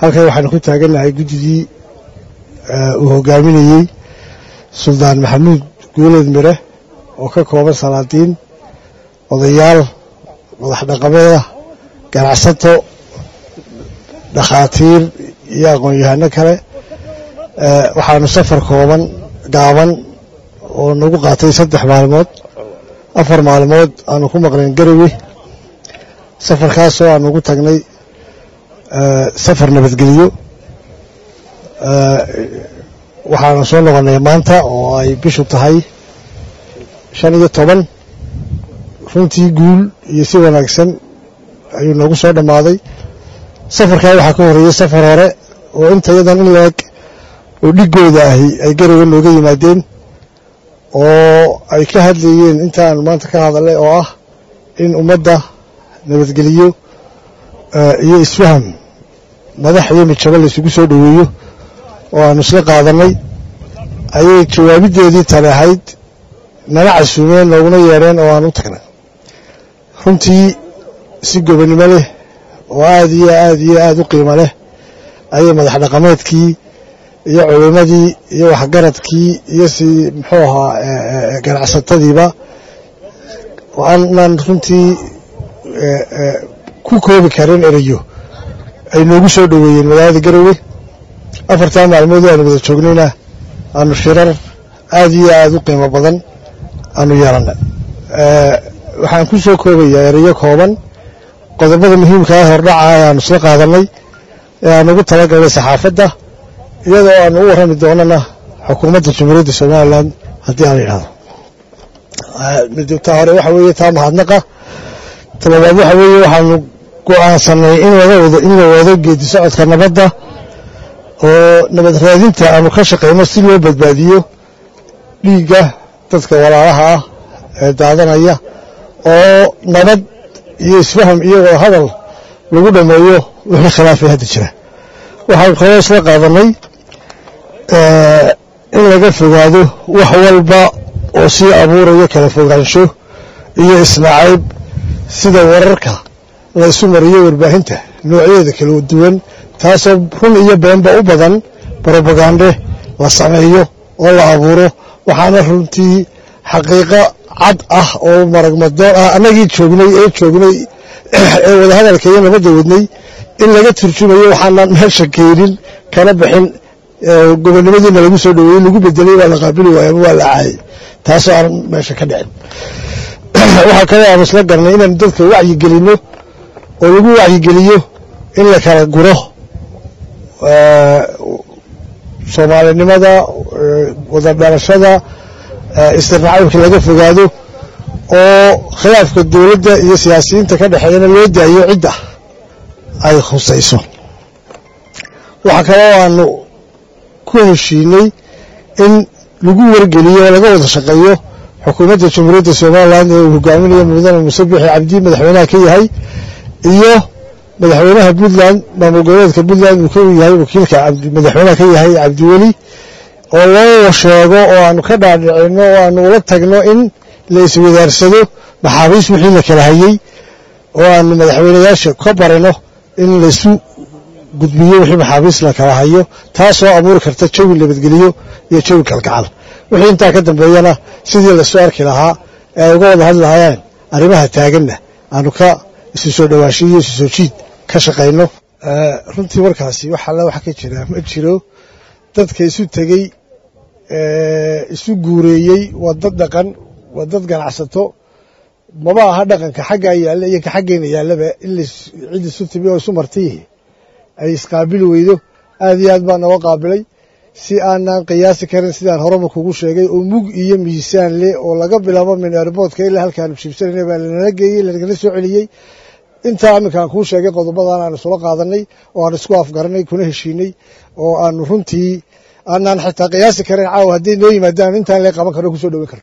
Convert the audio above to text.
halkan waxaanu ku taagannahay guddidii uu hogaaminayey suldaan maxamuud guuleed mire oo ka kooban salaadiin odayaal madax dhaqameeda ganacsato dhakhaatiir iyo aqoon-yahano kale waxaanu safar kooban gaaban oo nagu qaatay saddex maalmood afar maalmood aanu ku maqnayn garowe safarkaasoo aanu ugu tagnay safar nabadgelyo waxaanu soo noqonnay maanta oo ay bishu tahay shan iyo toban runtii guul iyo si wanaagsan ayuu noogu soo dhammaaday safarkaa waxaa ka horreeyey safar hore oo inta yadan in la-eg oo dhigooda ahi ay garowe nooga yimaadeen oo ay ka hadlayeen intaanu maanta ka hadalnay oo ah in ummadda nabadgeliyo iyo isfaham madax iyo midjabo laysugu soo dhoweeyo oo aanu isla qaadannay ayay jawaabideedii tani ahayd nala casuumeen nooguna yeedheen oo aan u tagnay runtii si gobonnimo leh oo aad iyo aad iyo aad u qiimo leh ayay madax dhaqameedkii iyo culimmadii iyo waxgaradkii iyo si muxuu ahaa ganacsatadiiba aanaan runtii ku koobi karin erayo ay noogu soo dhoweeyeen magaalada garowe afartaa maalmood aanu wada joognayna aanu shirar aad iyo aad u qiimo badan aanu yeelannay waxaan ku soo koobayaa erayo kooban qodobada muhiimkaa hordhaca ayaanu isla qaadannay ee aan ugu talagalnay saxaafadda iyadoo aanu u warrami doonana xukuumadda jamhuuriyadda somalilan haddii aan idhahdo ta hore waxa weeye taa mahadnaqa talabaad waxa weeye waxaanu go'aansanay in in la wado geedi socodka nabadda oo nabad raadinta aanu ka shaqayno si loo badbaadiyo dhiigga dadka walaalaha ah ee daadanaya oo nabad iyo isfaham iyo wada hadal lagu dhammeeyo wixii khilaafay hadda jira waxaan kaloo isla qaadanay in laga fogaado wax walba oo sii abuurayo kala fogaansho iyo isnacayb sida wararka la isu mariyo warbaahinta noocyadeeda kala duwan taasoo run iyo beenba u badan brobagande la sameeyo oo la abuuro waxaana runtii xaqiiqo cad ah oo maragmadoon ah annagii joognay ee joognay ee wadahadalka iyo nabadda wadnay in laga turjumayo waxaanaan meesha keenin kana bixin gobonnimadiina lagu soo dhoweeyey lagu bedelay waa la qaabili waaya ama waa la caayay taasoo aan meesha ka dhicin waxaa kaloo aanu isla garnay inaanu dadka wacyigelinno oo lagu wacyigeliyo in la kala guro soomaalinimada wada dhalashada istirnacaybka laga fogaado oo khilaafka dowladda iyo siyaasiyiinta ka dhexeeyana loo daayo cidda ay khusayso waxaa kaloo aanu ku heshiinay in lagu wargeliyo oo laga wada shaqeeyo xukuumadda jamhuuriyadda somalilan ee uu hogaaminayo mudane muuse bixi cabdi madaxweynaha ka yahay iyo madaxweynaha puntland maamul goboleedka puntland uu ka yahay wakiilka madaxweynaha ka yahay cabdiweli oo loo sheego oo aanu ka dhaadhicino oo aanu ula tagno in la iswadaarsado maxaabiis wixii la kala hayey oo aanu madaxweynayaasha ka barino in laysu gudbiyo wixii maxaabiis la kala hayo taasoo abuuri karta jawi nabadgeliyo iyo jawi kalgacal wixii intaa ka dambeeyana sidii lasoo arki lahaa ee ay uga wada hadli lahaayeen arrimaha taaganna aanu ka isu soo dhowaansho iyo isu soo jiid ka shaqayno runtii warkaasi wax alla wax ka jira ma jiro dadka isu tegey isu guureeyey waa dad dhaqan waa dad ganacsato maba aha dhaqanka xaggaa yaalla iyo ka xaggeena yaallaba in cid isu timi oo isu martiyihi ay isqaabili weydo aad iyo aad baa nooga qaabilay si aanaan qiyaasi karin sidaan horeba kugu sheegay oo mug iyo miisaan leh oo laga bilaabo min airboodka ilaa halkaanu jiibsanayna baa lanala geeyey lanagala soo celiyey intaa aminkaan kuu sheegay qodobadan aanu isula qaadanay oo aanu isku afgaranay kuna heshiinay oo aanu runtii aanaan xitaa qiyaasi karin caawa hadday noo yimaadaan intaan lee qaban karno kusoo dhowin karno